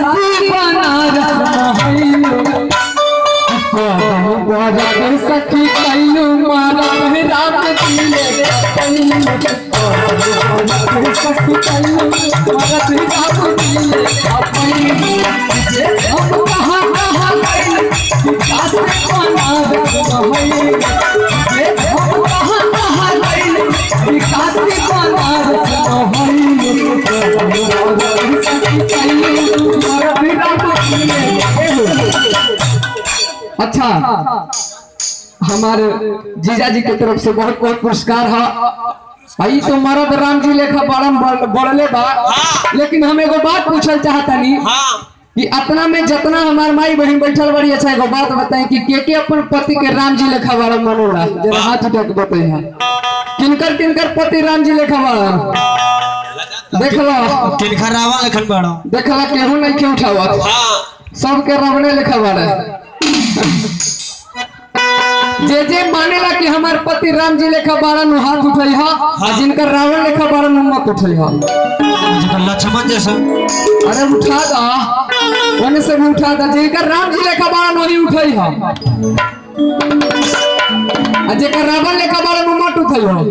काशी बनारस महैलो कदम बरत सखी कैलू मारत राम दिले कैलू कदम बरत सखी कैलू मारत राम दिले अपनी जे हम कहाँ कहाँ कैलू काशी बनारस महैलो जे हम कहाँ कहाँ कैलू काशी बनारस महैलो कदम बरत सखी कैलू मारत राम दिले अच्छा हमारे जीजा जी की तरफ से बहुत बहुत पुरस्कार है आई तो मरद राम जी लेखा बड़म बड़- बढ़ले बा लेकिन हम एगो बात पूछल चाहतनी हाँ कि अतना में जितना हमार माई बहन बैठल बड़ी अच्छा एगो बात बताएं कि के के अपन पति के राम जी लेखा बड़ा मनोरा जरा हाथ उठा के बताई है किनकर किनकर पति राम जी लेखा बड़ा देखला किनखा रावण लखन बड़ो देखला केहू नहीं के उठावत हाँ सबके रबने लिखा बारे जे जे मानेला कि हमार पति राम जी लेखा बारन उ हाथ उठई हा आ जिनकर रावण लेखा बारन उ मत उठई हा जेकर लक्ष्मण जैसा अरे उठा दा ओने से भी उठा दा जिनकर राम जी लेखा बारन वही उठई हा आ जेकर रावण लेखा बारन उ मत उठई हा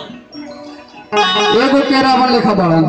एगो के रावण लेखा बारन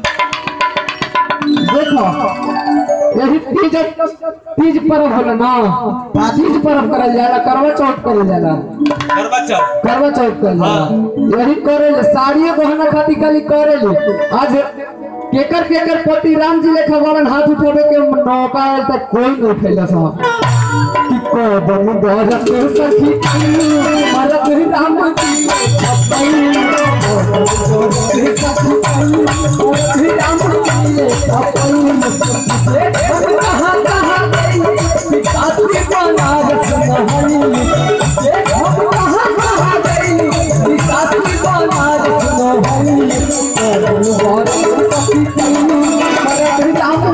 देखो यही तीज तीज पर्व होला ना तीज पर्व करल जाला करवा चौथ करल जाला करवा चौथ करवा चौथ करल जाला यही करेले साड़िए गहना खाती खाली करेले आज केकर केकर पति राम जी लेखा वालन हाथ उठावे के नौका आयल तक कोई नहीं उठेला साहब कि कदम बरत सखी मरत राम जी अपनी कदम बरत सखी मरत राम जी अपनी हम कहाँ कहाँ गई काशी बनारस महली हम कहाँ कहाँ गई काशी बनारस महली कदम बरत सखी मरत राम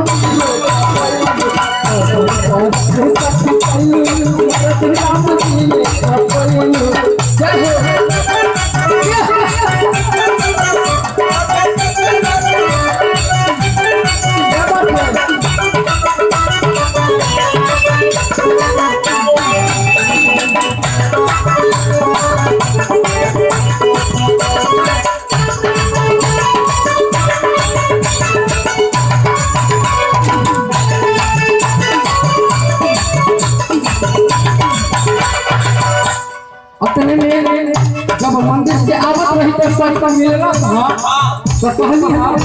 अपने में जब मंदिर से आवत रही तो सर पर मिलना था तो कहली हाँ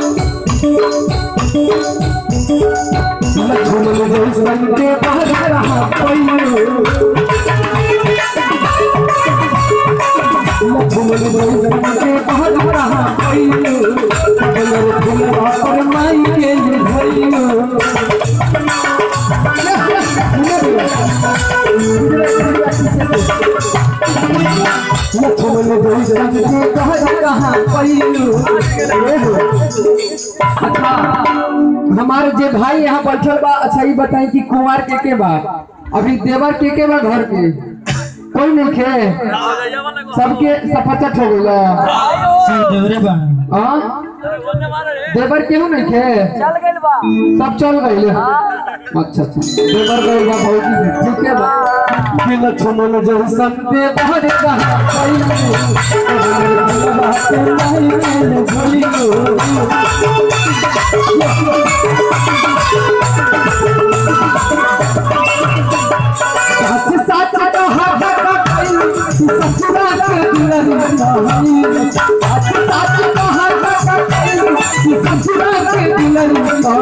लक्ष्मण जैसन के बहर रहा पैरो लक्ष्मण जैसन के बहर रहा पैरो कलर फुलवा पर माई के भइयो लक्ष्मण जैसन के बहर रहा पैरो अच्छा हमारे जे भाई यहाँ बैठल बा अच्छा ये बताई कि कुंवार के के बा अभी देवर के के बा घर के कोई नहीं खे सबके सफचट हो गया सब देवरे बन हाँ देवर केहू नहीं खे चल गइल बा सब चल गए अच्छा अच्छा देवर गए बा भौजी भी ठीक है बा कि लक्ष्मण जैसन देवर कहाँ सच सच कहा ससुरा के दुल्हन सच सच कहा ससुरा के दुल्हन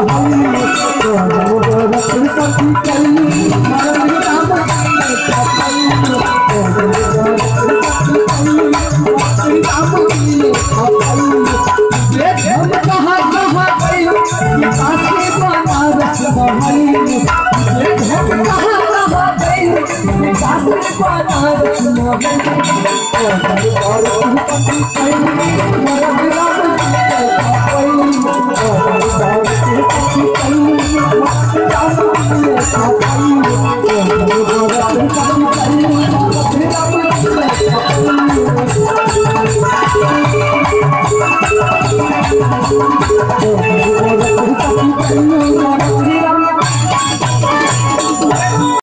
सखी कली मरण राम हम कहाँ कहाँ गए काशी बनारस महली हम कहाँ कहाँ गए काशी बनारस महली